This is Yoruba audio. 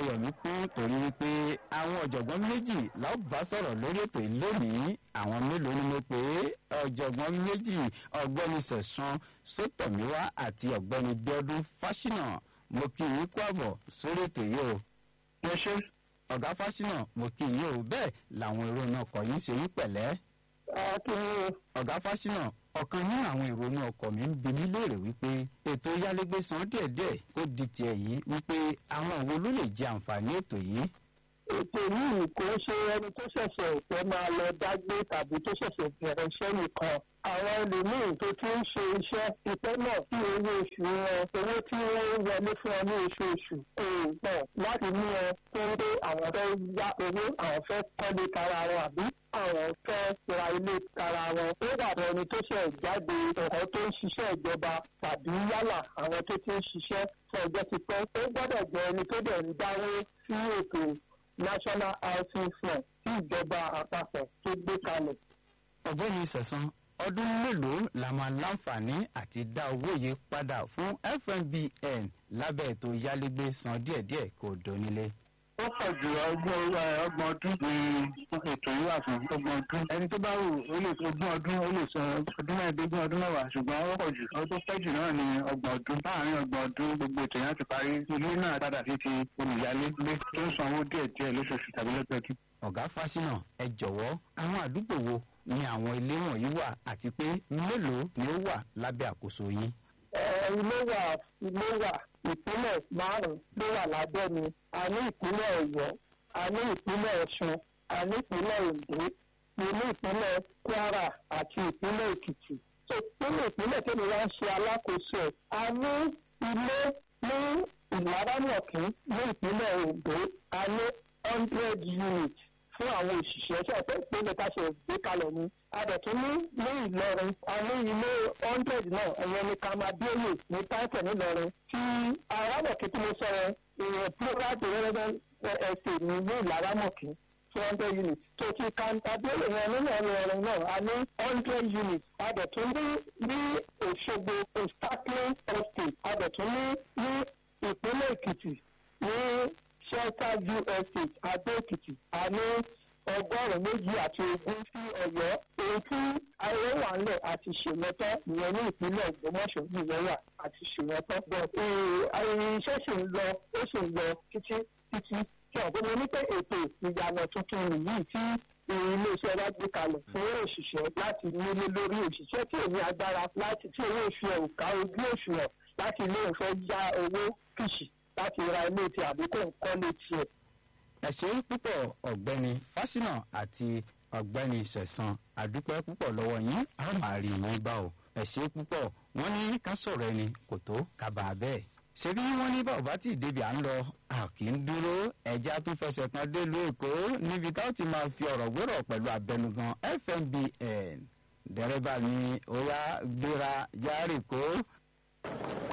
ayọ̀ mi kún torí wípé àwọn ọ̀jọ̀gbọ́n méjì la ó bá sọ̀rọ̀ lórí ètò yìí lónìí àwọn mélòó ni mo pè é ọ̀jọ̀gbọ́n méjì ọ̀gbẹ́ni sẹ̀sán sótọ̀míwá àti ọ̀gbẹ́ni bíọ́dún fáṣínà mo kí yín kú àbọ̀ sórí ètò yìí o. ẹ ṣe. ọ̀gá fáṣínà mo kí yín o bẹ́ẹ̀ làwọn èrò náà kọ̀ yín ṣe yín pẹ̀lẹ́. akínyìn ọ̀gá fáṣínà ọ̀kan nínú àwọn ìrònú ọkọ̀ mi ń bi mí léèrè wípé ètò yálégbé san díẹ̀díẹ̀ kó di tiẹ̀ yìí wípé àwọn wo ló lè jẹ àǹfààní ètò yìí. ètò yìí kò ṣe ẹni tó ṣẹ̀ṣẹ̀ fẹ́ máa lọ dágbé tàbí tó ṣẹ̀ṣẹ̀ bẹ̀rẹ̀ iṣẹ́ nìkan àwọn ẹlòmíín tó ti ń ṣe iṣẹ́ ìpẹ́ náà tí owó oṣù wọn owó tí wọ́n wọlé fún ọ ní oṣooṣù kò pọ̀ láti mú ọ tó ń pé àwọn fẹ́ yá owó àwọn fẹ́ kọ́lé tara wọn àbí àwọn fẹ́ ra ilé tara wọn ó dàbọ̀ ẹni tó ṣẹ̀ jáde ọ̀kan tó ń ṣiṣẹ́ ìjọba tàbí yálà àwọn tó ti ń ṣiṣẹ́ fún ọjọ́ ti pẹ́ ó gbọ́dọ̀ jẹ́ ẹni tó dẹ̀ ń dáwó sí ètò national housing fund tí ìjọba àpapọ̀ tó gbé kalẹ̀. ọ̀gbẹ́ni sẹ̀sán ọdún mélòó la máa láǹfààní àti dá owó yìí padà fún fmbn lábẹ́ ètò yálégbé san díẹ̀díẹ̀ kò dónílé. ó pọ̀ jù ọgbọ̀n ọgbọ̀n ọdún ní ètò yìí wà fún ọgbọ̀n ọdún ẹni tó bá wù ó lè ogún ọdún ó lè sọ ọdún mẹ́ẹ̀ẹ́dógún ọdún mẹ́wàá ṣùgbọ́n ó pọ̀ jù ọdún tó pẹ́ jù náà ní ọgbọ̀n ọdún láàárín ọgbọ̀n ọdún gbogbo ètò yẹn ti parí ilé náà padà sí ti olùyálégbé tó ń sanwó díẹ̀díẹ̀ lóṣooṣù tàbí lọ́dọọdún. ọ̀gá fásinà ẹ jọ̀wọ́ àwọn àdúgbò wo ni àwọn ilé wọ̀nyí wà àti pé mélòó ni ó wà lábẹ́ àkóso yín. ilé wà ilé wà ìpínlẹ̀ márùn-ún ló wà lábẹ́ mi a ní ìpínlẹ̀ ọ̀yọ́ a ní ìpínlẹ̀ ọ̀ṣun a ní ìpínlẹ̀ oǹdó mo ní ìpínlẹ̀ kwara àti ìpínlẹ̀ èkìtì. tó nínú ìpínlẹ̀ tẹ́mi wá ń ṣe alákòóso ẹ̀ a ní ilé ní ìlaramọ̀kín ní ìpínlẹ̀ oǹdó a ní hundred units fún àwọn òṣìṣẹ́ tí ọ̀pẹ́ ìpínlẹ̀ káṣẹ̀ gbé kalẹ̀ ni. a dẹ̀ tún ní ní ìlọrin a ní ilé hundred náà ẹ̀yẹn ní kamadéyè ní táìpẹ̀ nílọrin tí arábọ̀kí tí mo sọ yẹn ìyẹn plural development estate ní ní ìlaramọ̀kí two hundred units tó ti kamadéyè yẹn nínú ìlọrin náà a ní hundred units a dẹ̀ tún ní ní òṣogbo ostakling estate a dẹ̀ tún ní ní ìpínlẹ̀ èkìtì ní shelter view estate adó-èkìtì a ní ọgọ́rùn-ún méjì àti ogún sí ọ̀yọ́ èyí tí ayé wà ńlẹ̀ àti ṣèmọ́tọ́ ìyẹn ní ìpínlẹ̀ ògbómọ̀ṣọ́ ìyẹn wà àti ṣèmọ́tọ́ but iṣẹ́ sì ń lọ ó sì ń lọ títí títí tí ọ̀gbọ́n mi ní pé ètò ìyànà tuntun yìí tí iléeṣẹ́ wa gbé kalẹ̀ fún òṣìṣẹ́ láti nílé lórí òṣìṣẹ́ tí èmi agbára láti tí owó oṣù ẹ̀ ò ká ojú òṣùwọ̀n láti ilé ìfẹ́ já owó kìṣì láti ra ilé tí àbíkó nǹkan lè tiẹ̀. ẹ ṣe púpọ̀ ọ̀gbẹ́ni fásinà àti ọ̀gbẹ́ni sẹ̀sán àdúpẹ́ púpọ̀ lọ́wọ́ yín a máa rí yín bá o ẹ ṣe púpọ̀ wọ́n ní ká sọ̀rọ̀ ẹni kò tó kábà bẹ́ẹ̀. ṣebí wọ́n ní bàbá tí ìdèbí à ń lọ a kì í dúró ẹja tún fẹsẹ̀ kan délùú èkó níbi táwọn ti máa fi ọ̀rọ̀ gbọ́rọ̀ pẹ̀lú abẹnugan fmbn dẹ́rẹ́bà ni ó yá gbéra yáàrì kó